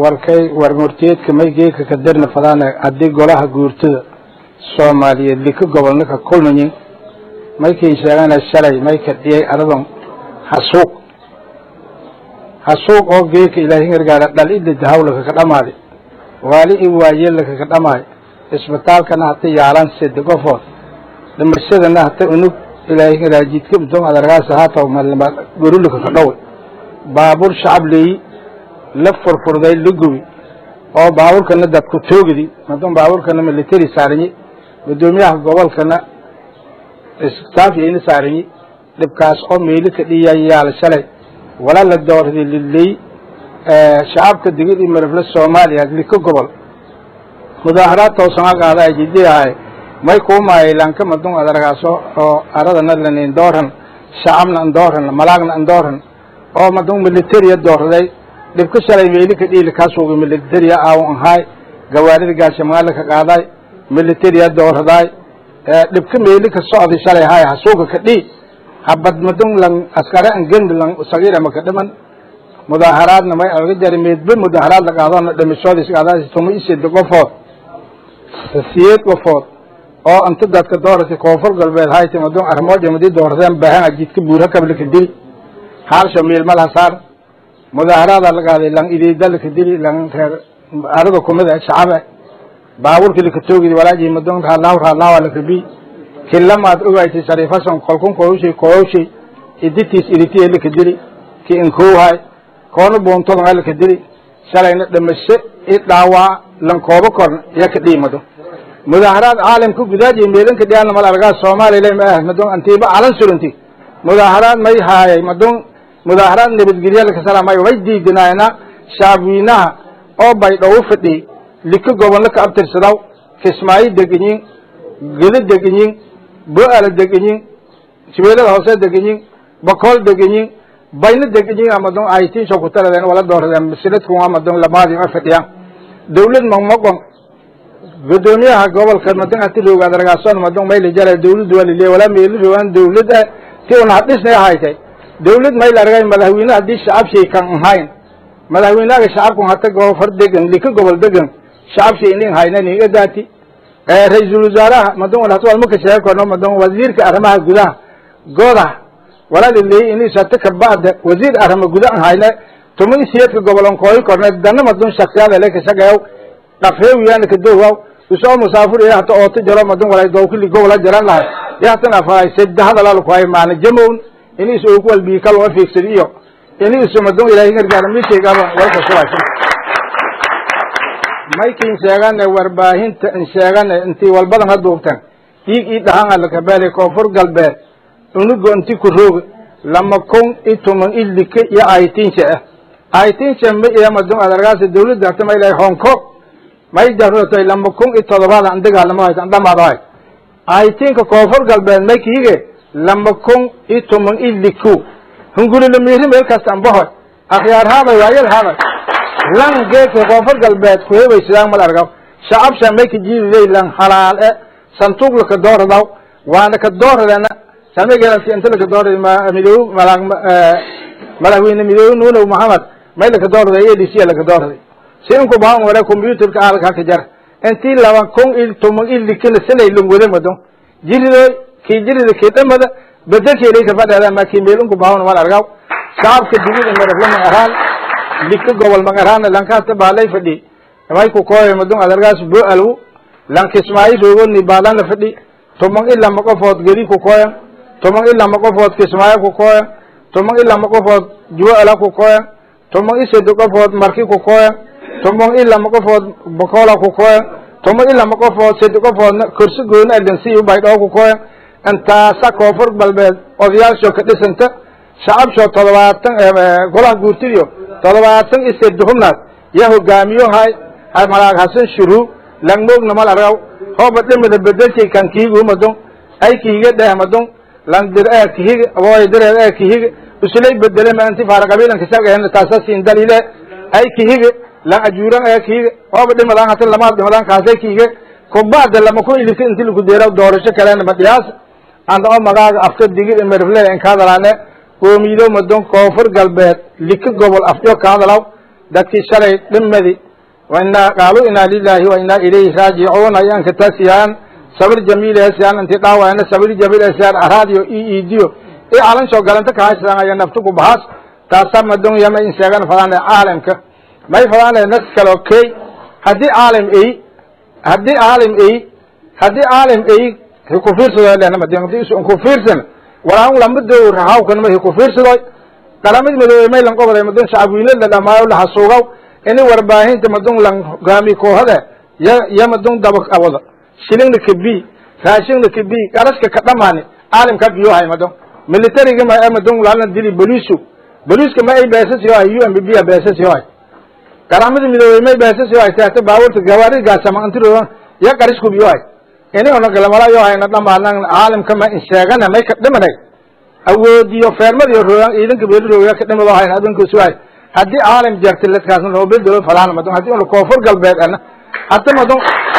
warkay warmurtiyeedka may geeka ka darna fadaana haddii golaha guurtada soomaaliyeed lika gobolna ka kulmayin maykin sheegana shalay may ka dhiyay aradan hasuuq hasuuq oo geeka ilaahay gargaara dhal ida dahawlaka ka dhamaadi waali i waayeelaka ka dhamaay isbitaalkana hata yaalan sede qofood dhimashadana hata unug ilaahay gargaara jidka udon adargaasa haataw malma gorulaka ka dhow baabuur shacab leeyi la furfurday la gubi oo baabuurkana dadku toogidi madon baabuurkana military saaranyi gudoomiyaha gobolkana stafyayna saaranyi dhibkaas oo meeli ka dhiyayaal shalay wala la doorday liley shacabka digid iyo marifle soomaaliya liko gobol mudaaharaad toosan qaada ay jidiyahay may kuumaayay lanka madon adargaaso oo aradana lanin dooran shacabna andooran malaagna andooran oo madon militariya doorday dhibka shalay meeli ka dhiili kaasuga militariya aawan ahaay gawaarida gaashamaala ka qaaday militariya dooradaay dhibka meeli ka socday shalay haay hasuuga ka dhii habad madon lang askare an gembi lang sagiira maka dhiman mudaaharaadna may aga jari meedbe mudaaharaad la qaadona dhimashoodis qaadaas tuma isida qofood siyeed qofood oo anta dadka doorata koonfur galbeed hayta madon armooja madi dooradeen baahan ajidka buura kablaka dili haalsha miilmal hasaar mudaaharaada la qaaday lang idiida laka dili lang reer arada kumida shacabe baabuurki laka toogidi walaaji madon raalaaw raalaawa laka bi kilamaad ogaysay shariifason kolkun koowshay koowshay iditiis iditiye laka dili ki inkowhay koona buuntodonga laka dili shalayna dhimasho i dhaawaa lankoobo korna iya ka dhiimado mudaaharaad caalamka gudaajiy meelanka dhiyaalna mal argaa soomaaliya ma ah madon antiiba calan suranti mudaaharaad may haayay madon mudaaharaad nabadgelya lakasalamay way diidinaayna shacabweynaha oo bay dhow fadhi lika gobolna ka abtirsadaw kismaayo deganyin gedo deganyin bo-ala deganyin shabeelada hoose deganyin bakool deganyin bayna deganyin amadon aytinsho kutaradeen wala dooradeen masiladku amadon lamaadi a fadhiyaan dawlad mamaqon gudoomiyaha gobolka madon ati rooga adargaason madon mayla jara dawladdu waa lile walaa meeli roogaan dawlad ti un hadhisnay haytay dawlad mayla argay madaxweyne haddii shacab shay kan ahayn madaxweynaga shacabku hata goofar degan lika gobol degan shacab shay inin haynan iga daati ra-iisul wasaaraha madon wal hatwal maka sheegi karno madon wasiirka arrimaha gudaha goda walaa lileey inis hata kabacda wasiir arrima guda an hayne tuma isiyeedka gobolon kooyi korne dana madon shaksiyada le kasagayaw dhafreewiyana kadowaw usoo musaafur iya hata ooto jaro madon walay dowkili gobola jaran lahay yahatan afaray sedda hadalalakuhay maana jamown inis ogu walbiikal waa fiigsad iyo inis madon ilaahay gargaara mishaygaaba walka sulaysan maykin sheegane warbaahinta in sheegane intii walbadan ha duubteen dhiig ii dhahan alakabeele koonfur galbeed unugo inti ku rooga lama kun i tuman i like iyo aytinsha ah aytinsha ma iya madon adargaasa dawladda hata ma ilahay hong kong may jarotay lama kun i todobaad an dagaalamo hayt an dhamaado hay aytinka koonfur galbeed may kiige lama kun i tuman i liku hungulila miiri meel kasta anbahoy akhyaar haaday waayal haaday lan geedka koonfur galbeed kuhebay sidaan mal argaw shacab shamay ka jiidiley lan halaal e santuuq laka dooradaw waana ka dooradana samageelanti inta laka doorada midoob malaag madaxweyne midoobe nuunow maxamed may laka doorada a d c laka dooraday si inku bahan wala computerka aalka haka jar intii laba kun il tuman ilikina silay lungwada madon jiridoy kii jirida kii dhamada bedelkeelay ka fadheeda ma kii meel inku bahan mal argaw shacabka digida marafla ma araan lika gobol magarana lankaasta baalay fadhi may ku kooya madon adargaas bo alwu lankismaayi roogoni baalana fadhi tuman ila ma qofood gedi ku kooyan tuman ila ma qofood kismaayo ku kooyan tuman ila ma qofood juwo ala ku kooyan tuman isedi qofood marki ku kooyan tuman ila ma qofood bakola ku kooyan tuman ila ma qofood sedi qofoodna korsi gooni alansiyu baydhoo ku kooyan intaasa koonfur galbeed odayaasho ka dhisanta shacabsho todobaatan golaha guurtidiyo todobaatan isedi hubnaas ya hogaamiyo hay malaag hasan shuruu langmoogna mal argaw hooba dhimida bedelshay kan kihigu madon ay kihiga dheh madon langdir ee kihiga aboy direed ee kihiga usulay bedele ma anti faara qabiilanka shargahen taasa siin dalile ay kihiga lang ajuuran ee kihiga hooba dhimadaan hatan lamaad dhimadaan kaasay kihiga kubacda lama ku ilika inti lagu deera doorasho kalena madhiyaas anda oo magaaga afka digir imerfle in kaadalaane qoomiyido madon koonfur galbeed lika gobol afjo kaadalaw dadkii shalay dhimadi wainaa qaaluu inaa lilaahi wa inaa ilayhi raajicuun ayaan ka taasiyaan sabir jamiil eesiyaan inti dhaawayna sabir jamiil eesiyaan araadiyo i iidiyo i calansoo galanta kahaysan aya naftuku bahas taasa madunya may inseegan fadaan caalamka may fadaan nas kalo key haddii caalam ey haddii caalam ey haddii caalam ey hiku fiirsado lehna madin hadii isu ku fiirsan walaan lamado rahawkan ma hiku fiirsadoy qalamid madoobe may lan qoboday madun shacabwiile la dhamaayo la hasuugaw ini warbaahinta madun lan hogaami koohade ya ya madun daba awada shilingna kabi raashingna kabi qaraska ka dhamaani caalamka biyohay madun militariga ma madun lana dili bolisu boliska ma ay beesas yohay u m b b a beesas yohay qaramada midoobey may beesas yohay taata baaburta gawaarigaasama antiro ya qarisku biyohay ini ona galamala yohayna dhamaanan caalamka ma insheegana may ka dhimanay awoodiyo feermadiyo rooyan ciidanka beeli rooya ka dhimado hayn adunkas waay haddii caalam jarti ladkaasna loo bedelo falaan madun haddii una koonfur galbeed ana hadda madun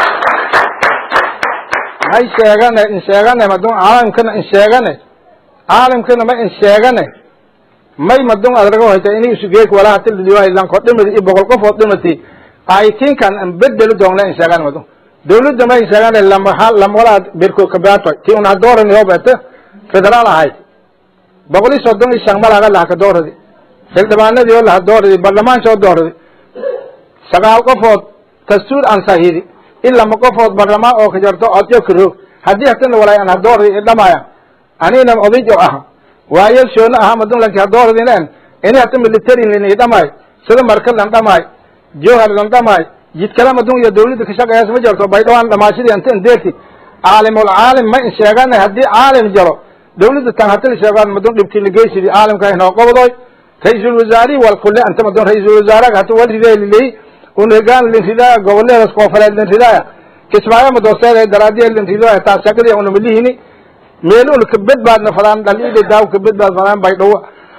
may sheegane insheegane madun caalamkana insheegane caalamkana ma insheegane may madun adrago hayta ini isugeek walaa hati ladiyohaylanko dhimadi iyo boqol qofood dhimati aytinkan an bedelo doonla insheegane madun dawladda ma insheegane lamaha lamwalaa berko kabaatoy ti una doorani hobete federaal ahayd boqol iyo soddon iyo shan malaga lahaka dooradi xildhibaanadii oo laha dooradi baarlamaanka oo dooradi sagaal qofood dastuur ansahidi in lama qofood baarlamaan oo ka jarto odyo karoog haddii hatana walaay an hadooradi i dhamaaya anina oday oo aha waayel shoona aha madun lanki hadooradinen ini hata military lini dhamaay sida marka lan dhamaay jowhar lan dhamaay jidkala madun iyo dawladda ka shaqeeyaas ma jarto baydhawaan dhamaashadii anta indeerti caalimul caalim ma in sheegana haddii caalim jaro dawladda tan hatala sheegaan madun dhibkii lageysidi caalamka inoo qobodoy ra-iisul wasaarihi wal kule anta madun ra-iisul wasaaraha hata wal ridee liley unegaan lin ridaaya goboleedas koonfureed lin ridaaya kismaayo madooseeda daraadiya lin ridaaya taas shaqadii una malihini meel una kabedbaadna fadaan dhaliida daaw kabedbaad fadaan baydhawo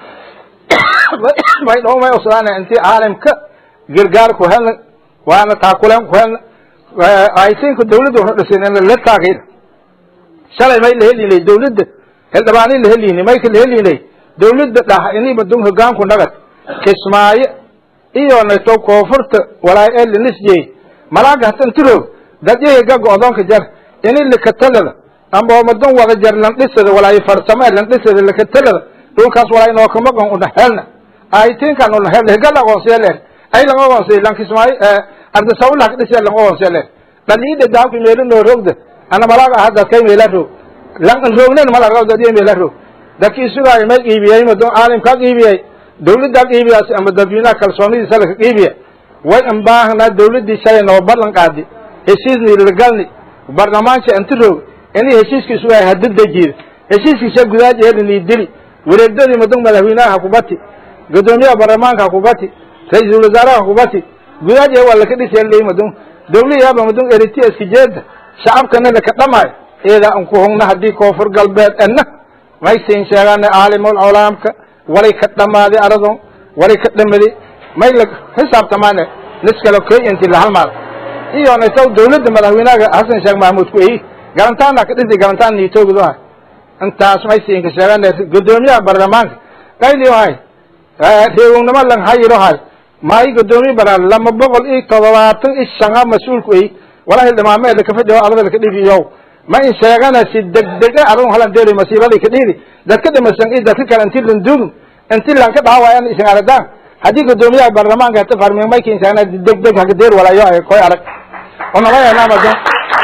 baydhawo may usadaana intii caalamka gargaar ku helna waana taakuleen ku helna aytinka dawladda wuxuu dhisin la taagayna shalay may la helinay dawladda xildhibaani la helinay mayka la helinay dawladda dhah ini madun hogaanku nagad kismaayo iyo nato koonfurta walaay ee linisjey malaaga hatan tiroog dadyahiga go-doonka jar ini likatalada amba madun wada jar landhisada walaay farsamo landhisada likatalada dhulkaas walaay nookamaqan una helna aytinkan una helna higal aqoonsiya leer ay lang aqoonsiya lan kismaayo ardasawla kadhisiya lang aqoonsiya leer dhaliida daawki meelo noo rogda ana malaaga aha dadkay meela roog lan roognen malaga dadya meela roog dadki isugaayo may qiibiyey madun caalimkaa qiibiyey dawladdaa qiibiyaas ama dadweynaha kalsoonidiisa laka qiibiya way ambaahnaa dawladdii shalay noo ballan qaadi heshiisni lagalni barlamaanka inti roog ini heshiiska isugaay hada dejiida heshiiskiisa gudaajeedini dili wareegdadii madun madaxweynaha hakubati gudoomiyaha baarlamaanka hakubati ra-iisul wasaaraha hakubati gudaaje waa laka dhisay madun dawliyaaba madun eriti iska jeeda shacabkana laka dhamaayo eedaa unku hogna haddii koonfur galbeed enna may siin sheegaana caalimul colaamka walay ka dhamaaday arado walay ka dhamaday may la xisaabtamaane niskala koy inti la halmaad iyo naytaw dawladda madaxweynaha xasan sheekh mahmuud ku eyi garantaana ka dhisi garantaan niitoogidohay intaas may siinka sheegaana gudoomiyaha baarlamaanka qayliyohay reewownimo lang hayirohay maayi gudoomiye bara lama boqol iyo todobaatan iyo shanga mas-uulku eyi wala hildhimaame lakafadhiyo adada laka dhibiyow ma in sheegana si degdege adun halan deeri masiibadii ka dhiidi dadka dhimasan iyo dadka kale inti landugin inti lanka dhaawayan isan aradaan haddii gudoomiyaha baarlamaanka hata farming may kinsana degdeg haka deer walayo ay koy arag onalayanamadan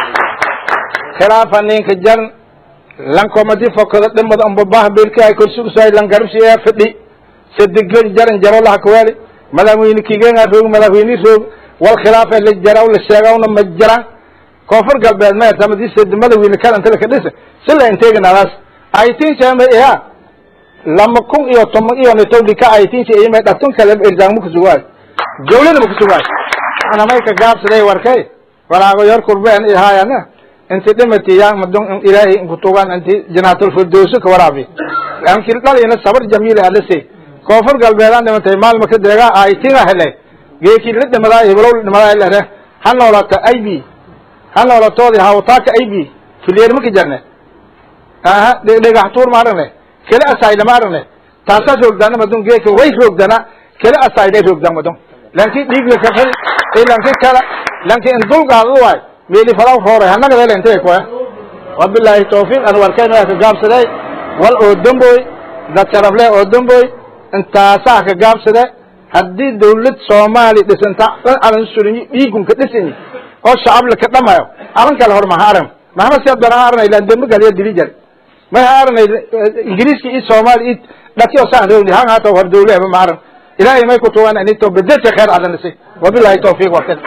khilaafa ninka jan lankomadi fokada dhimada umbabah bilka ay korsugsay lan garabsiya fadhi sadiglan jaran jaro laha kawaali madaxweyne kigenga roog madaxweyne roog wal khilaafa la jaraw la sheegawna ma jiraan koonfur galbeed ma tamadised madaxweyne kalanta laka dhisa sila inteeganadaas aytinsama iya lama kun iyo toban iyo nitowdika aytinsa iyma dhatun kale irzaang ma kusugaay dawlada ma kusugaay ana may ka gaabsaday warkay walaago yor kurbeen ihaayana inti dhimati yaa madun ilaahay kutugan inti janaatul firdowsi ka waraabi anki dhalina sabar jamiil alase koonfur galbeedaan dhimatay maalma ka deegaa aytinga hele geeki la dhimadaa heblow la dhimadaa ilare ha noolata ib ha noolatoodi hawtaaka ib fileer ma ka jarne aha dhagaxtuur ma aragne kele asayda ma aragne taasaa roogdaana madun geeka way roogdana kele asayday roogdaan madun lanki dhiigle kafadi iyo lanki kala lanki in dulgaadu waay meeli falaw rooray hanaga dele intay koya wabilaahi tawfiiq an warkeen waa ka gaabsaday wal oo damboy dad sharafle oo damboy intaasaa ka gaabsade haddii dawlad soomaali dhisanta dhan alan surinyi dhiigunka dhisanyi oo shacabla ka dhamayo aran kale hor maha aran maxamed siyaad baan aranay ilaan dembe galiya dili jar may aranay ingiriiska iyo soomaali iyo dhaki oo saan rewni han hata hor dawlehba ma aran ilaahay may ku tuwan anito bedesha kheer adanisi wabilahi tawfiiq warkan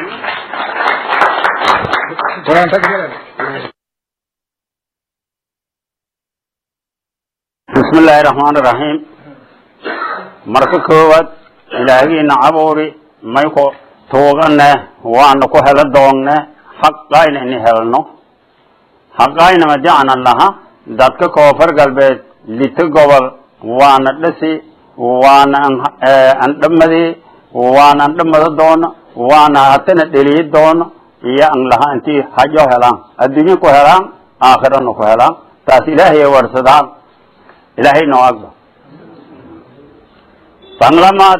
bismi illaahi raxmaan iraxiim marka koowaad ilaahigiina cabuuri may ku tuugane waana ku helo doonne xaqayna ini helno xaqayna majacna laha dadka koonfur galbeed lita gobol waana dhisi waana andhamadi waana andhamada doono waana hatana dheliyi doono iyo an laha intii hajo helaan adduunye ku helaan aakhirana ku helaan taas ilaahay warsadaan ilaahay noo agba banglamaad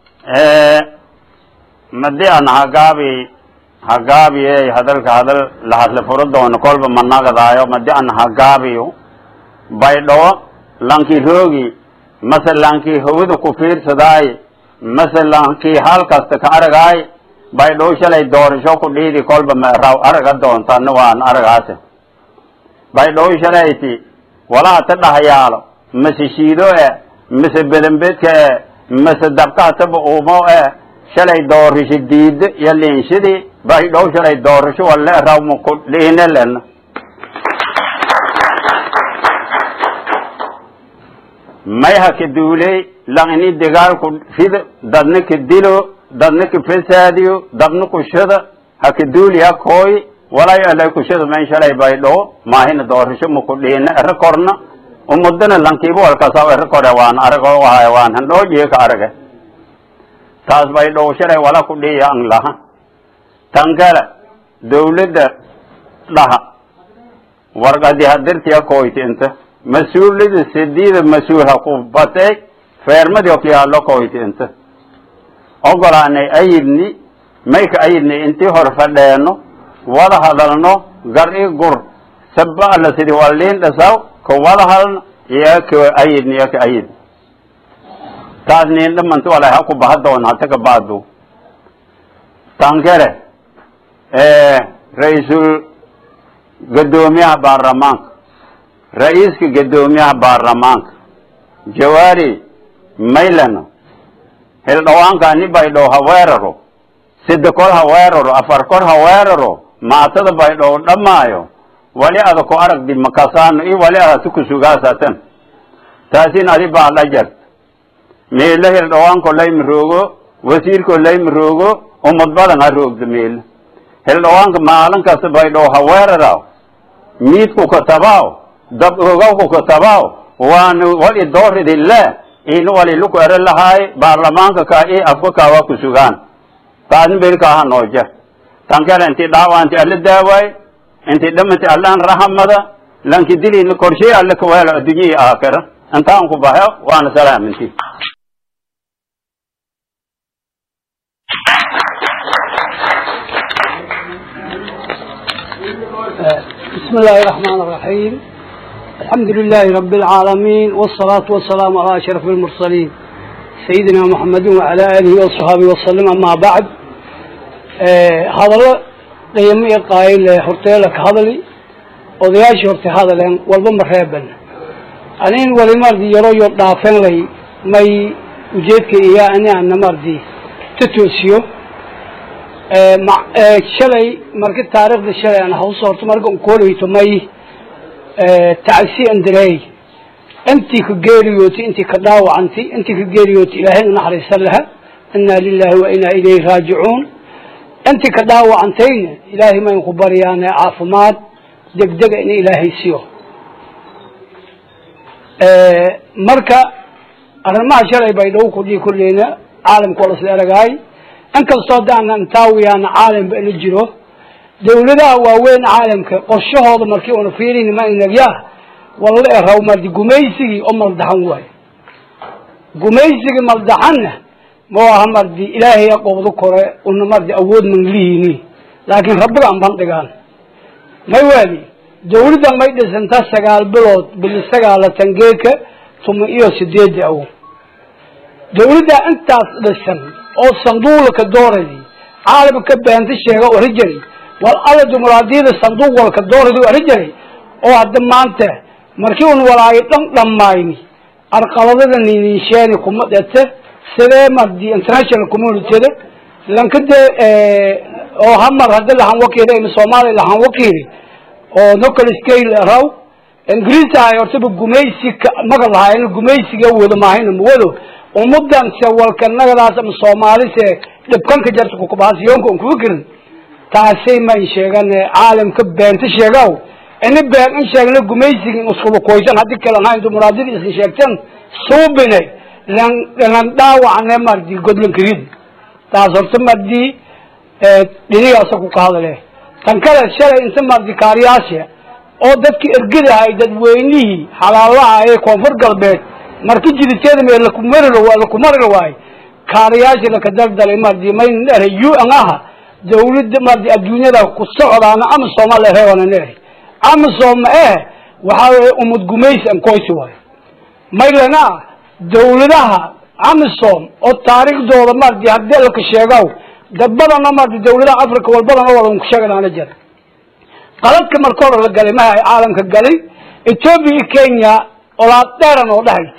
madi an hagaabi hagaabiye hadalka hadal lahadle furo doono kolba managadaayo madi an hagaabiyo baydhawo lanki roogi mase lanki hawada ku fiirsadaay mase lanki hal kasta ka aragaay baydhawo shalay doorasho ku dhiidi kolba maraw araga doontana waan aragaase baydhawo shalayti walaa ta dhahayaalo mase shiido e mase bedenbedka e mase dabkaataba uumo e shalay doorisho diido iyo liinshidii baydhow shalay doorasho walle rawma ku dhiine lena may ha ka duuley lang ini dagaalku rido dadna ka dilo dadna ka fasaadiyo dadna kushada ha ka duuli ha kooy walayo alay kushada men shalay baydhow maahina doorasho ma ku dhiine ero korna umudana lankiiba walkasaw ero kore waan arago wahay waan handhoojiye ka arage taas baydhow shalay wala ku dhiya ang laha tan kale dawladda dhaha warqadi hadirtiya koyti inta mas-uulida sidiida mas-uul ha ku batay feermadi okyaalo koyti inta ogolaanay ayidni mayka ayidni intii hor fadheeno wada hadalno gar i gur saba alla sidi waliin dhasaw ka wada hadalno iyo ka ayidni iyo ka ayid taas nin dhamanti walay ha ku baha doona hata ka baadu tankere ra-iisul gadoomiyaha baarlamaanka ra-iiska gadoomiyaha baarlamaanka jawaari maylano hildhawaankaani baydhow ha weeraro sida kor ha weeraro afar kor ha weeraro maatada baydhow dhammaayo wali ada ku aragdi makasaano i wali adati kusugaasatan taasin adi baa la jart meelo hildhawaanko layma roogo wasiirko layma roogo umad badan ha roogda meelo hildhawaanka maalin kasta baydhow ha weeraraw miidku katabaaw dab ogawku katabaaw waana wali dooridi le ina wali luku ero lahaay baarlamaanka ka i afka kawa kusugaan taasna belkaaha nooja tankale inti dhaawa inti alla daawaay inti dhamanti allaan rahamada lanki dilina korshay alle kaweelo addunyihii aakhira intaan ku bahe waana salaaminti بسم الله الرحمن الرحيم الحمد لله رب العالمين والصلاة والسلام على أشرف المرسلين سيدنا محمد وعلى آله وصحبه وسلم أما بعد هذا قيمي قائل هرتيلك هذا لي odayaashii horta hadaleen walba ma reeban anin wali mardi yaro yo dhaafan lay may ujeedka iyo ani ana mardi ta toosiyo shalay marka taariikhda shalay aan hawsa horta marka unkooleyto may tacsi andareey intii ka geeriyooti intii ka dhaawacanti intii ka geeriyooti ilaahay naxariisan laha inaa lilahi wa inaa ilayhi raajicuun intii ka dhaawacantayna ilaahay mayn ku baryaane caafimaad degdega in ilaahay siyo marka arrimaha shalay bay dhow kudhii kulleyna caalamka oo lasla eragaay inkastoo haddaan intaawiyaana caalamka ina jiro dawladaha waaweyn caalamka qorshahooda markii una fiirin ma inagyaa walla eraw mardi gumaysigii oo maldaxan waayo gumaysigii maldaxanna ma aha mardi ilaahay qobdo kore una mardi awood man lihini laakiin rabbiga an bandhigaan may waali dawladda may dhisanta sagaal bilood bili sagaalatan geeka tuma iyo sideedi aw dawladda intaas dhisan oo sanduuqlaka dooradi caalamka beenta sheega ori jiray wal alla dumuraadiyada sanduuq walka dooradi ori jiray oo hadda maanta markii un walaayo dhan dhammayni arqaladada ninisheeni kuma dhete sidee mardi international communityda lankade oo hamar hadda lahan wakiili ima soomaaliya lahan wakiili oo nocal scale raw ingiriis ahay hortaba gumaysi maga lahaayna gumaysiga wado maahayna mawado ummadan se walka nagadaas ama soomaalise dhibkanka jarta kukabaasiyonka un kuga gerin taasay ma in sheegane caalamka beenta sheegaw ini been in sheegna gumaysiga iskuba koysan haddii kale ahayn dumuraadida iska sheegtan suubine lan lan dhaawacne mardi godlankarid taas horta mardi dhinigaasa ku ka hadale tan kale shalay inta mardi kaariyaasha oo dadki ergadahay dadweynihii xalaalaha ee koonfur galbeed marki jiditeeda mee lakumari lakumari waay kaariyaasha laka daldalay mardi mayn dhere u an aha dawladda mardi adduunyada ku socdaana ama soomaalia reebana dhere ama sooma eh waxaa weye umad gumaysi an koysi waayo maylana dawladaha amisom oo taariikhdooda mardi haddii laka sheegaw dad badana mardi dawladaha africa walbadana walan ku sheeganaana jira qaladka marka hore la galay maha caalamka galay ethoopia iyo kenya olaad dheeran oo dhahayti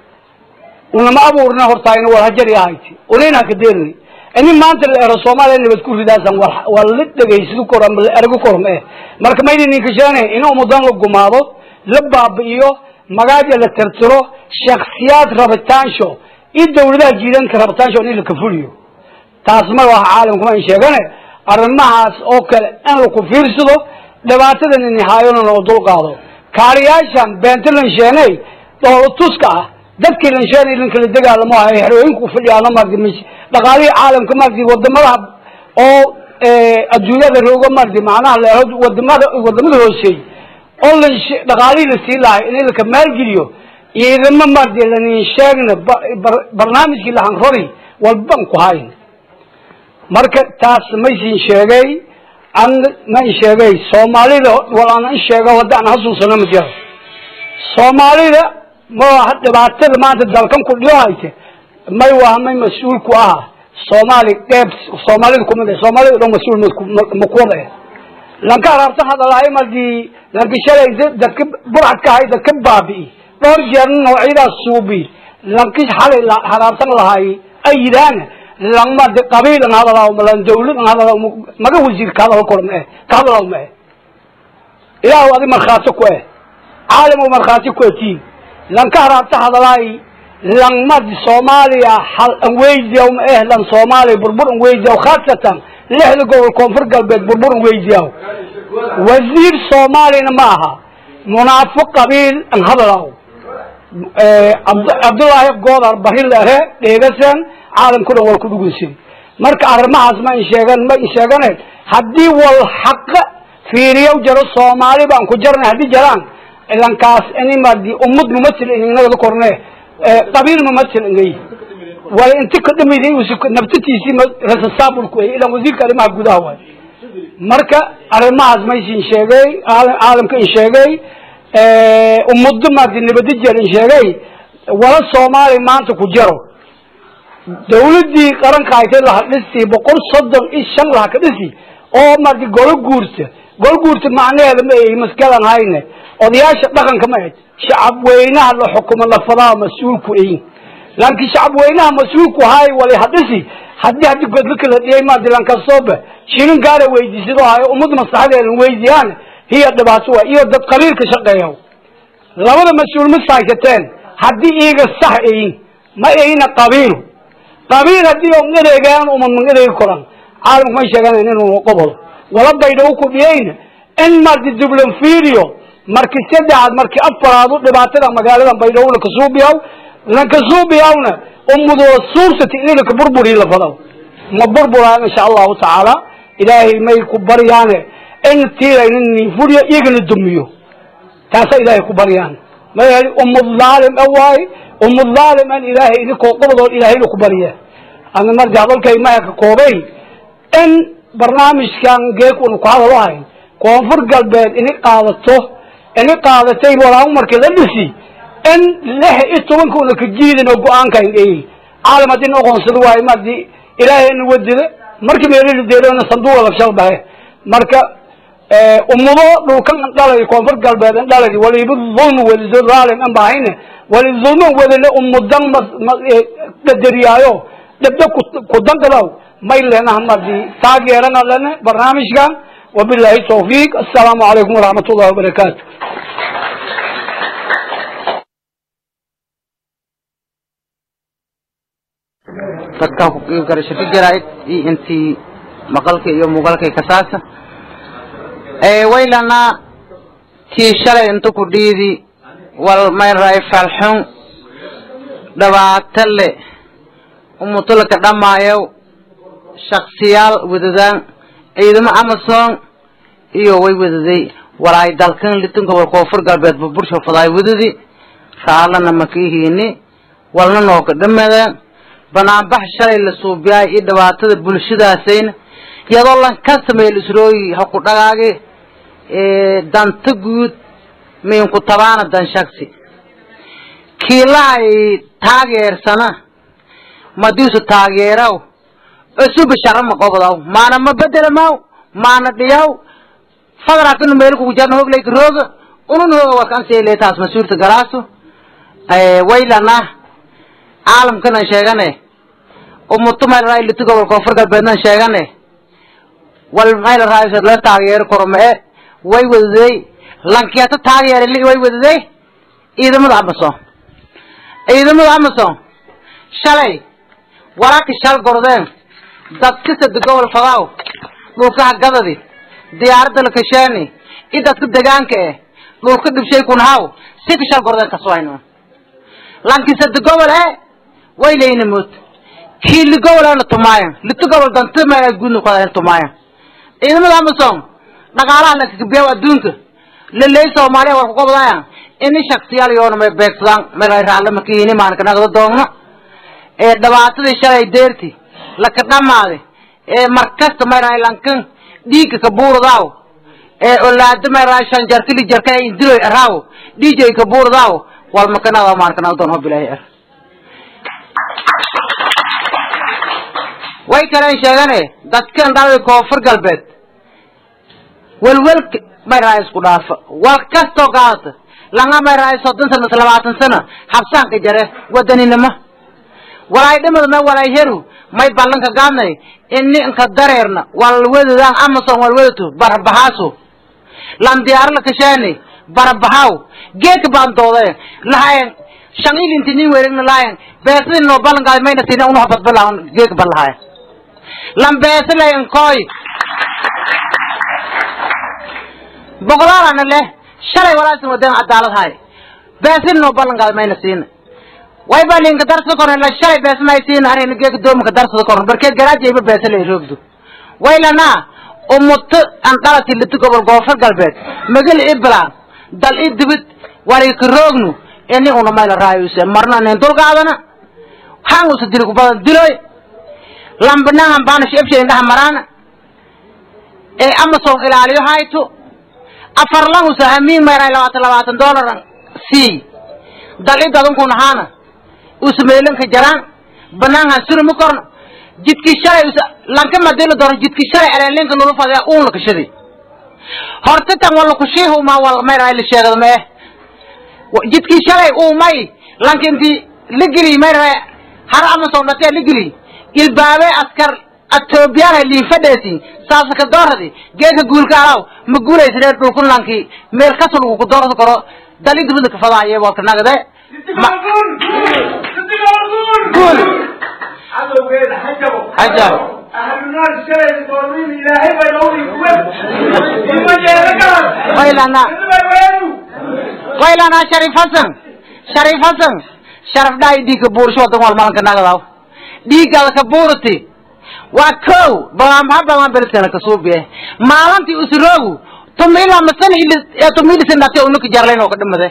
unama abuurna hortaayna wal hajari ahayti unayna ka deerni ini maanta la ero soomaaliya nabad ku ridaasan waa la dhegaysado kor ama la ergo korom eh marka mayna ninka sheeganayn in umudan la gumaado la baabi'iyo magaaja la tirtiro shaksiyaad rabitaansho iyo dawladaha jiidanka rabitaansho in la kafuliyo taas ma waha caalamka ma in sheegane arrimahaas oo kale in laku fiirsado dhibaatadan nihaayona loo dulqaado kaariyaashan beenta lansheeney dhoolo tuska ah dadkii lansheenay lankala dagaalamo ahay xerooyinku fadhiyaano mardi m dhaqaalihii caalamka mardi wadamadaha oo adduunyada rooga mardi macnaha leeho wadamada wadamada hooseey oo lan dhaqaalihii lasii lahay in laka maalgeliyo ciidamo mardi lanin sheegna barnaamijkii lahan rori walban ku hayn marka taas maysin sheegay an ma in sheegay soomaalida wal aan in sheego hadda aan hasuusano ma jiro soomaalida ma dhibaatada maanta dalkan ku dhiyo hayte may waa may mas-uul ku aha soomaali dheeb soomaalida kumid ah soomaalida dhan mas-uul ma kuwada eh lanka haraabtan hadalahay mardi lanka shalay dadka burcad ka hay dadka baabi'i dhowr jeerna noocyadaas suubi lanki xalay haraabtan lahay ay yidhaahna langma de qabiil an hadalaaw malan dawlad an hadalaaw maga wasiir ka hadal kor ma eh ka hadalaaw ma eh ilaahu adi markhaati ku eh caalam markhaati ku etiin lanka haraabta hadalaay langmadi soomaaliya hal an weydiyaw ma eh lan soomaaliya burbur an weydiyaw khaasatan lixda gobol koonfur galbeed burbur an weydiyaw wasiir soomaaliyana ma aha munaafiq qabiil an hadalaaw cabdullaahi goodar barilere dheegasan caalamku dhan wal ku dhugunsin marka arrimahaas ma in sheegan ma in sheeganen haddii wal xaqa fiiriyow jaro soomaali baan ku jarnay haddii jaraan ilankaas ini mardi ummad mumasil inagada korne qabiil mumasil ingay wala inti ka dhamiday nabtatiisii rasasaabulku ay ilan wasiirka arrimaha gudaha waay marka arrimahaas maysin sheegay caalamka in sheegay ummado mardi nabadijeer in sheegay wala soomaali maanta ku jaro dawladii qaranka haytay laha dhisi boqol soddon iyo shan laha ka dhisi oo mardi golo guurta golo guurta macnaheeda ma ay maskalan hayne odayaasha dhaqanka ma ahayd shacab weynaha la xukumo lafadaa mas-uulku ayin laakiin shacab weynaha mas-uulku haay wala hadhisi haddii haddi godlaka la dhiyay mardi lankastooba shilin gaara weydiisado hayo ummad maslaxadeedan weydiyaan hiya dhibaato waa iyo dad qabiilka shaqeeya labada mas-uul ma saysateen haddii iyaga sax ayin ma ayna qabiil qabiil haddii on edeegaan uma man edeegi koran caalamku may sheeganayn inuu qobol wala baydhaw ku dhiyayna in mardi dublan fiiriyo marki saddexaad marki afaraad u dhibaatada magaalada baydhaw lakasuubiyaw lankasuubiyawna ummadoo suursati in laka burburi lafadaw ma burburaan insha allahu tacaala ilaahay may ku baryaane in tiirayna ninfuriyo iyagana dumiyo taasa ilaahay ku baryaan ma ummad dhaalim a waaye ummad dhaalim an ilaahay idinkoo qobodood ilaahayna ku barya ana marka hadalkay maya ka koobay in barnaamijkan geek unu ku hadal ahayn koonfur galbeed ini qaadato ini qaadatay walaamu markii la dhisi in lix iyo tobanka una ka jiidin oo go-aankan eey caalam haddii na aqoonsado waayo madi ilaahay ina wadida markii meelili deelona sanduuqa lafshal bahe marka ummado dhulkan dhalay koonfur galbeed in dhalay waliba dhulmi welido raalin an bahayne wali dhulman wedile ummudan qadariyaayo dhabda ku danqadaw may leenaha madi taageerana lene barnaamijkan wabillahi tawfiiq assalaamu calaykum waraxmat ullahi wabarakaatu dadka garasho ka jaraa'id iyo intii maqalka iyo muuqaalkay kasaasa waylana tii shalay inta ku dhiidi wal mayray falxun dhibaato le umutulka dhamaayow shaksiyaal wadadaan ciidamo amazon iyo way wadaday walaay dalkan litin gobol koonfur galbeed burbursho fadaay wadadi raalana makihiini walna nooka dhamadaan banaanbax shalay la suubiyaay iyo dhibaatada bulshadaasayna iyadoo lan ka sameeya lisrooyi ha ku dhagaage danta guud miinku tabaana dan shaksi kiilahay taageersana madiisu taageeraw cusuba sharama qobdaw maana ma bedelamaw maana dhiyaw fadrakinu meelkugu jarna hogleyka rooga unun hooga warkanseele taas mas-uulta galaaso waylana caalamkanan sheegane umuto maylaraa ilito gobol koonfur galbeednan sheegane wal maylaraa la taageero kormee way wadaday lankiyato taageere li way wadaday ciidamada amazon ciidamada amazon shalay walaaki shal gordeen dadka sada gobol fadaaw dhulkaha gadadi diyaaradda la kasheeni i dadka degaanka eh dhulka dhibshay kun haw si ka shal gordeen kaswayno lanki sada gobol e way leyna mood kii li gobol ana tumaayan lito gobol danta ma gudna kuhadayn tumaayan ciidamada amazon dhaqaalaha lakakabiyaw adduunka leley soomaaliya war kukobdaya ini shaksiyaal yoona may beegsadaan may raalle makihini maanka nagda doogno ee dhibaatadii shalay deerti laka dhamaade ee markasta may rahay lankan dhiigga ka buurdaaw ee olaada may rahay shan jarkili jarka indiloy araaw dhiijay ka buurdaaw wal makanada maanka nagda doon hobilaahi er way kaleen sheegane dadkan dhalay koonfur galbeed welwelka may rahay isku dhaafa wal kastoo qaadata langa may rahay soddon sano mase labaatan sano habsaanka jare wadaninimo walaay dhimadna walaay heru may ballanka gaadnay ini inka dareerna wal wedadaan amazon wal wedatu barabahaaso lan diyaaro la kasheeni barabahaw geedka baan doodeen lahayen shan ilinti nin weregna lahayen beesadii noo ballan gaaday mayna tina unaha badbalahan geedka ban lahayen lan beesa layen koy boqolaalana leh shalay walaasin wadeen cadaalad hay beesin noo ballan gaaday mayna siina way ba linka darsada korna la shalay bees may siina arina geeka doomka darsada korna barkeed garaajayba beesa lay roogdo waylana umuto an dhalati liti gobol goofar galbeed magal ibla dal i dibid wali ka roognu ini una mayla raayuse marna nen dulgaadana han usa dili ku badan diloy lambanahan baana shebshe indhaha maraana ee amazon ilaaliyo hayto afar lan usa hamiin mayray labaatan labaatan dolaran sii dal i dadunkun ahaana usa meelanka jaraan banaanhan surumi korna jidkii shalay usa lanka madila doona jidkii shalay aleenlinka nulu fadaya uun la kashaday horta tan wala kushiihuma wal mayray la sheegada mee jidkii shalay uu may lanka intii la geliy mayray har amazon dhatee la geliy ilbaabe askar atoobiyaana liifadheesi saasaka dooradi geeka guulka alaw ma guulaysadee dhulkun lankii meel kasul uu ku doorsan karo dali dibada kafadaaye walka nagade guul hajab waylana waylana sharif hasan sharif hasan sharaf dhaay dhiigka buursho wadan wal malanka nagadaw dhiiggaada ka buurati waa kow bamaha bamaan beledkana kasuubiye maalintii usroogu tumila masan tumilisinate unuka jarlayn oo ka dhimade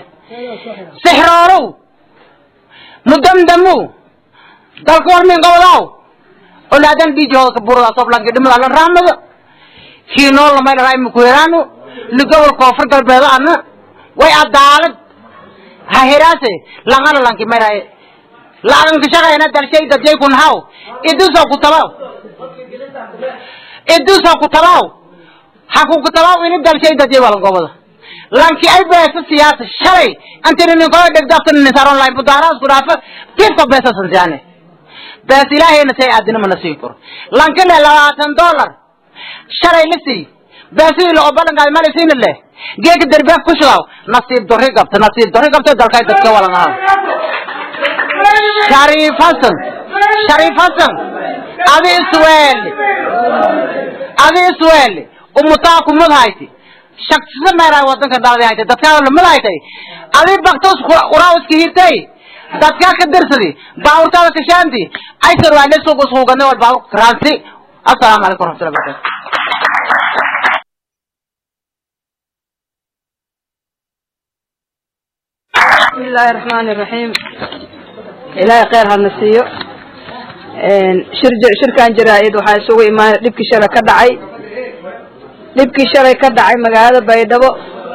sixroorow mudamdamu dalka war min qabadaaw olaadan dhiijahooda ka burada soblanka dhimada la raamada kiinoo lamay dharaa imakuheraano ligobol koonfur galbeedo ana way adaalad ha heraase langana lanki mayraye laadanka shaqayna dalshay dadjay kun haw idusoo ku tabaw idusoo ku tabaw ha ku ku tabaw ini dalshay dadjay walan gobada lanki ay beesa siyaasa shalay antini ninkoo dhegdafta nisaron layn budaaraas ku dhaafa tiifka beesa sansiyaane bees ilaahayna say aadina mana siin karo lanki le labaatan dollar shalay la sii beesidii la obalankaay mala siina leh geeka derbeef ku shudaw nasiib dorri gabta nasiib dorri gabta dalkay dadka walan ahaa shariif hasan shariif hasan adi isweeli adi isweeli umutaa kumad hayti shaksisa meeraa wadanka dhaladi haytay dadkaa lamad haytay adi baktos uraawiska hirtay dadkaa ka dirsadi baawurtaada kashaanti aysar waa lesuuq iskuugane wal baawur karaansi assalaamu calaykum waraxmatullahi barakatu بسم الله الرحمن الرحيم إلهي خير هالنسيو شرج شركان جرائد waxaa isugu imaan dhibkii shalay ka dhacay dhibkii shalay ka dhacay magaalada baydhabo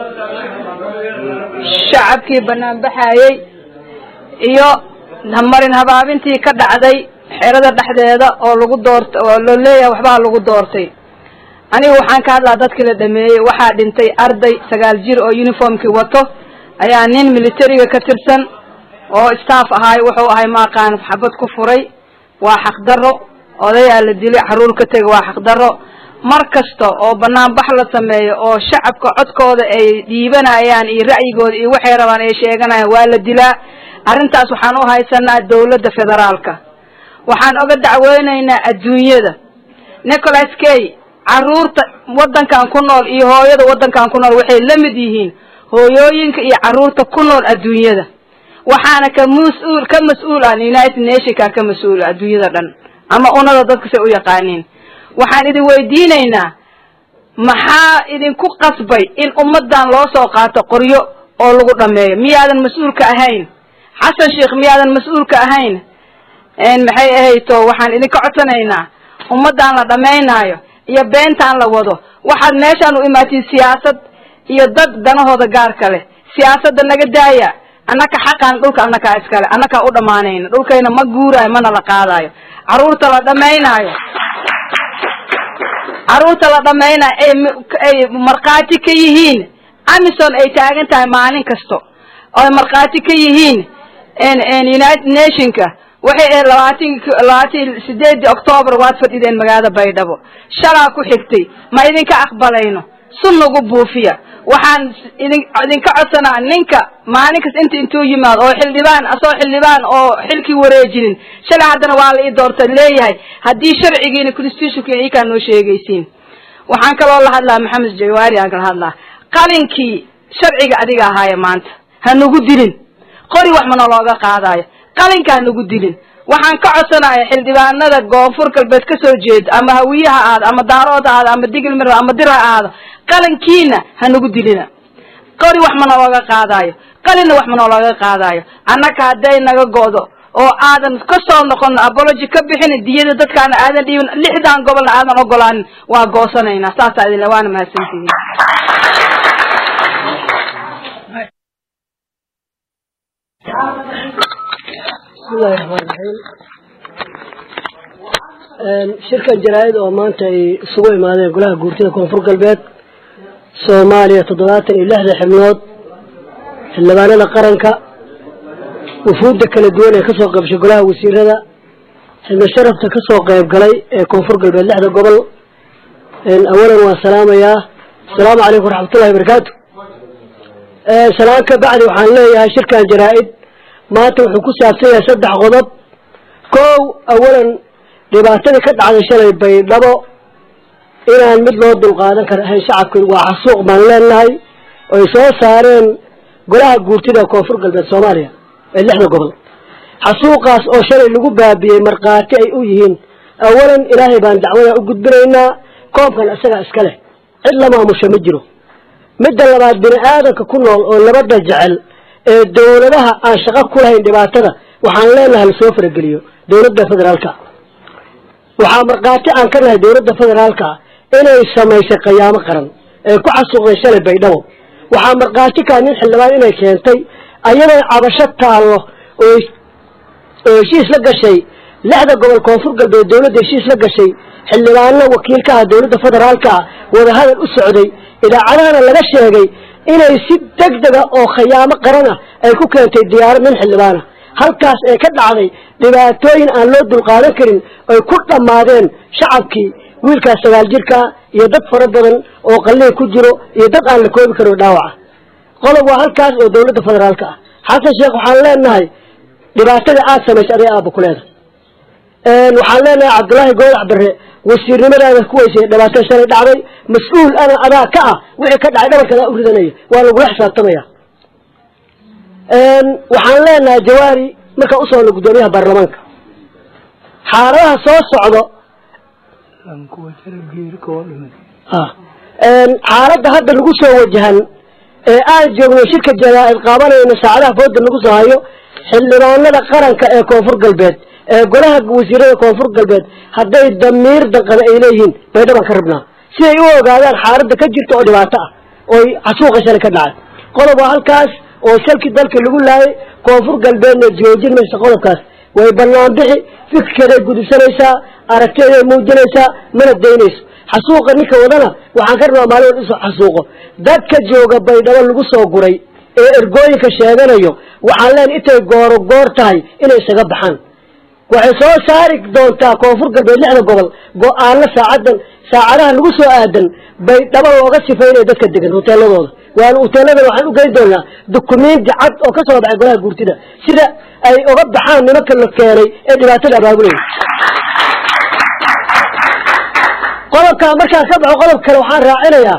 shacabkii banaan baxayey iyo marin habaabintii ka dhacday xerada dhexdeeda oo lagu doortay oo loo leeyahay waxbaa lagu doortay anigu waxaan ka hadlaa dadkii la dhameeyey waxaa dhintay arday sagaal jir oo uniformkii wato ayaa nin militariga ka tirsan oo staff ahaay wuxuu ahay maaqaan xabad ku furay waa xaqdarro odayaa la dilay xaruur ka tegay waa xaqdarro mar kasta oo banaanbax la sameeyo oo shacabka codkooda ay dhiibanayaan iyo ra'yigooda iyo waxay rabaan ay sheeganayaan waa la dilaa arrintaas waxaan u haysanaa dawladda federaalka waxaan oga dacweynaynaa adduunyada nicholas kay carruurta waddankan ku nool iyo hooyada waddankan ku nool waxay la mid yihiin hooyooyinka iyo carruurta ku nool adduunyada waxaana ka mas-uul ka mas-uul ah united nationka ka mas-uula adduunyada dhan ama unada dadka say u yaqaaniin waxaan idin weydiinaynaa maxaa idinku qasbay in ummadan loo soo qaato qoryo oo lagu dhameeyo miyaadan mas-uulka ahayn xasan sheekh miyaadan mas-uulka ahayn maxay ahayto waxaan idinka codsanaynaa ummadan la dhamaynaayo iyo beentaan la wado waxaad meeshaan u imaatiin siyaasad iyo dad danahooda gaarka leh siyaasadda naga daaya annaka xaqaan dhulka annakaa iskale annakaa u dhammaanayna dhulkayna ma guuraayo mana la qaadaayo carruurta la dhamaynaayo carruurta la dhamaynaayo ay ay markhaati ka yihiin amison ay taagan tahay maalin kasto oy markhaati ka yihiin united nationka waxay ahayd labaatan labaatan sideedii octoobar waad fadhideen magaalada baydhabo shalaa ku xigtay ma idinka aqbalayno sun nagu buufiya waxaan idin idinka codsanaa ninka maalin kasta inta intuu yimaado oo xildhibaan asoo xildhibaan oo xilkii wareejinin shalay haddana waa la ii doorta leeyahay haddii sharcigiina constitutionkiina ikaa noo sheegaysiin waxaan kaloo la hadlaa maxamed jawaari aan kala hadlaa qalinkii sharciga adiga ahaaya maanta ha nagu dilin qori wax mana looga qaadaayo qalinka ha nagu dilin waxaan ka codsanaya xildhibaanada koonfur galbeed ka soo jeeda ama hawiyaha ahaado ama daarood ahaado ama digilmir ama dir ha ahaado qalinkiina ha nagu dilina qori wax mana looga qaadaayo qalinna wax mana looga qaadaayo annaka hadday naga go'do oo aadan ka soo noqon abology ka bixin diyada dadkaana aadan dhiibin lixdan gobolna aadan ogolaanin waa goosanaynaa saasaa idinle waana mahadsantihiin bismillahi raxmaan raxiim shirkan jaraa-id oo maanta ay isugu imaadeen golaha guurtida koonfur galbeed soomaaliya toddobaatan iyo lixda xibnood xildhibaanada qaranka wufuudda kala duwan ee kasoo qaybshay golaha wasiirada xibno sharafta kasoo qayb galay ee koonfur galbeed lixda gobol awalan waan salaamayaa asalaamu calaykum waraxmatullahi barakaatu salaan ka bacdi waxaan leeyahay shirkan jaraa-id maanta wuxuu ku saabsan yahay saddex qodob kow awalan dhibaatadii ka dhacday shalay baydhabo inaan mid loo dulqaadan kara ahayn shacabka waa xasuuq baan leenahay oy soo saareen golaha guurtida koonfur galbeed soomaaliya ee lixda gobol xasuuqaas oo shalay lagu baabiyey markhaati ay u yihiin awalan ilaahay baan dacwada u gudbinaynaa koobkan isagaa iska leh cid la maamusha ma jiro midda labaad bini aadanka ku nool oo nabadda jecel ee dawladaha aan shaqo ku lahayn dhibaatada waxaan leenahay lasoo farageliyo dawladda federaalka waxaa markhaati aan ka nahay dowladda federaalka inay samaysay qiyaamo qaran ee ku xasuuqday shalay baydhabo waxaa markhaati kaa nin xildhibaan inay keentay ayadoo cabasho taallo oo oo heshiis la gashay lixda gobol koonfur galbeed dowladda heshiis la gashay xildhibaano wakiilka ah dowladda federaalka ah wadahadal u socday idaacadahana laga sheegay inay si deg dega oo khiyaamo qaran ah ay ku keentay diyaarad nin xildhibaana halkaas ee ka dhacday dhibaatooyin aan loo dulqaadan karin ay ku dhammaadeen shacabkii wiilkaas sagaal jirkaa iyo dad fara badan oo qalliin ku jiro iyo dad aan la koobi karin dhaawaca qodob waa halkaas oo dowladda federaalka ah xasan sheekh waxaan leenahay dhibaatada aada samaysay aday aaba ku leedahay waxaan leenahay cabdullaahi goodac bare wasiirnimadaada ku weysay dhibaatada shalay dhacday mas-uul ana adaa ka ah wixii ka dhacay dhabarkadaa u ridanaya waa lagula xisaabtamaya waxaan leenahay jawaari markaan u socno guddoomiyaha baarlamaanka xaaladaha soo socdo xaaladda hadda nagu soo wajahan ee aan joogno shirka jaraa-id qaabanayno saacadaha fooda nagu soo hayo xildhibaanada qaranka ee koonfur galbeed ee golaha wasiirada koonfur galbeed hadday damiir danqada ay leeyihiin baydhabaan ka rabnaa siday u ogaadaan xaaladda ka jirta oo dhibaato ah ooy xasuuqa shalay ka dhacay qodob waa halkaas oo shalkii dalka lagu laayay koonfur galbeedna joojin maysa qodobkaas way banaan bixi fikirkeeday gudubsanaysaa aragtiyaday muujinaysaa mana daynayso xasuuqa ninka wadana waxaan ka rabnaa maalin isoo xasuuqo dadka jooga baydhabo lagu soo guray ee ergooyinka sheeganayo waxaan leenahay intay gooro goor tahay inay isaga baxaan waxay soo saari doontaa koonfur galbeed lixda gobol go-aano saacadan saacadaha lagu soo aadan baydhabo looga sifaynaya dadka degan hoteeladooda waana hoteeladan waxaan u geyn doonaa dukumenti cad oo ka soo baxay golaha guurtida sida ay uga baxaan nimanka la keenay ee dhibaatada abaabulaya qodobkaa markaan ka baxo qodob kale waxaan raacinayaa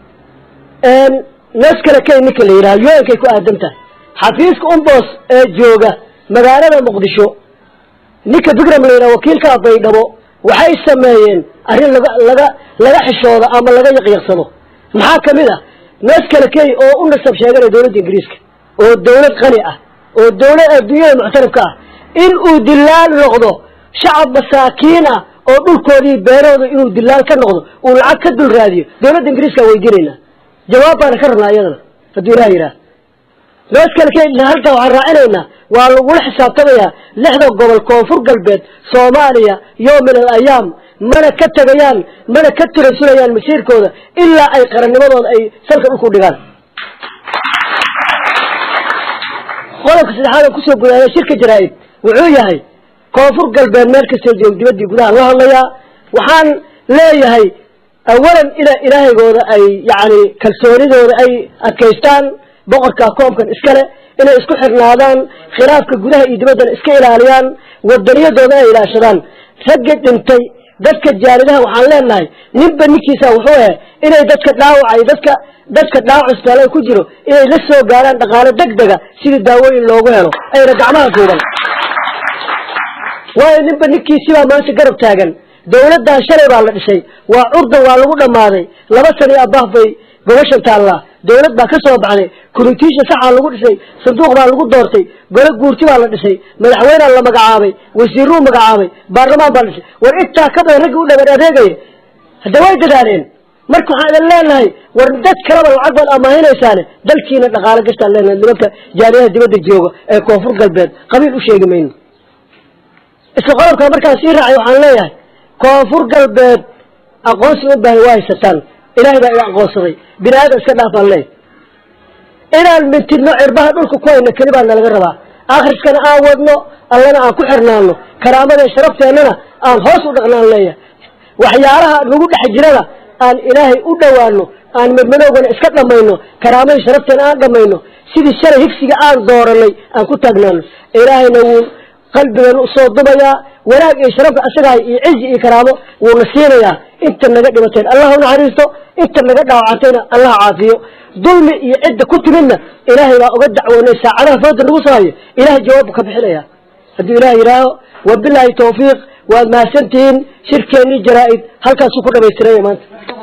nees kale kay ninka la yidhaha yo-ankay ku aadan tahay xafiiska umbos ee jooga magaalada muqdisho ninka bigram la yidhaha wakiilka baydhabo waxay sameeyeen arrin laga laga laga xishooda ama laga yaqyaqsado maxaa kamid ah nees kale kay oo u nasab sheeganaya dowladda ingiriiska oo dowlad qani ah oo dowlad adduunyada muctarifka ah in uu dilaal noqdo shacab masaakiin ah oo dhulkoodii beerahooda inuu dilaal ka noqdo uu lacag ka dul raadiyo dowladda ingiriiska weydiinaynaa jawaab baana ka rabnaa iyadana hadduu ilaha yidhaah nees kale kay halkaa waxaan raacinaynaa waa lagula xisaabtamayaa lixda gobol koonfur galbeed soomaaliya yowm min al ayaam mana ka tegayaan mana ka tirasulayaan masiirkooda ilaa ay qarannimadooda ay salka dhulku dhigaan qodobka saddexaad oo kusoo gudaaya shirka jaraa-id wuxuu yahay koonfur galbeed meel kastoo joog dibaddii gudaha la hadlayaa waxaan leeyahay awalan ina ilaahaygooda ay yacni kalsoonidooda ay adkaystaan boqorka koobkan iskale inay isku xirnaadaan khilaafka gudaha iyo dibaddana iska ilaaliyaan wadaniyadooda ay ilaashadaan ragga dhintay dadka jaalidaha waxaan leenahay ninba ninkiisa wuxuu ahe inay dadka dhaawacay dadka dadka dhaawac isbitaallada ku jiro inay la soo gaaraan dhaqaalo deg dega sidii daawooyin loogu helo ayna gacmaha duuban waayo ninba ninkiisibaa maanta garab taagan dawladdan shalay baa la dhisay waa curdan waa lagu dhammaaday laba sano iyo abaaf bay gobashan taallaa dawlad baa ka soo baxday kuritiisha saxaa lagu dhisay sanduuq baa lagu doortay gole guurti baa la dhisay madaxweynea la magacaabay wasiiruu magacaabay baarlamaan baa la dhisay war intaa ka badan raggii u dhabar adeegaya hadda way dadaaleen marka waxaan idin leenahay war dad kaleba lacag baad amaahinaysaane dalkiina dhaqaalo gastaan leenahay nimanka jaaliyaha dibadda jooga ee koonfur galbeed qabiil u sheegi mayno isla qodobkaa markaan sii raacay waxaan leeyahay koonfur galbeed aqoonsi u baahan waa haysataan ilaahay baa ina aqoonsaday bini aadam iska dhaafaan leey inaan mintidno cirbaha dhulka ku hayno keli baa nalaga rabaa akhriskana aan wadno allana aan ku xirnaano karaamada sharafteenana aan hoos u dhaqnaan leeyahay waxyaalaha nagu dhex jirada aan ilaahay u dhowaano aan madmadoogana iska dhamayno karaamada sharafteena aan dhamayno sidii shalay higsiga aan dooranay aan ku taagnaano ilaahayna wuu qalbigan usoo dumayaa wanaag iyo sharafka asagahay iyo cizi iyo karaamo wuuna siinayaa inta naga dhibateen allah unaxariisto inta naga dhaawacantayna allah caafiyo dulmi iyo cidda ku timidna ilaahay baa uga dacwoonay saacadaha fooda nagu soo hayo ilahay jawaabbu ka bixinaya hadduu ilaah yidhaaho wabilaahi tawfiiq waad mahadsantihiin shirkeennii jaraa-id halkaasuu ku dhamaystiranya maanta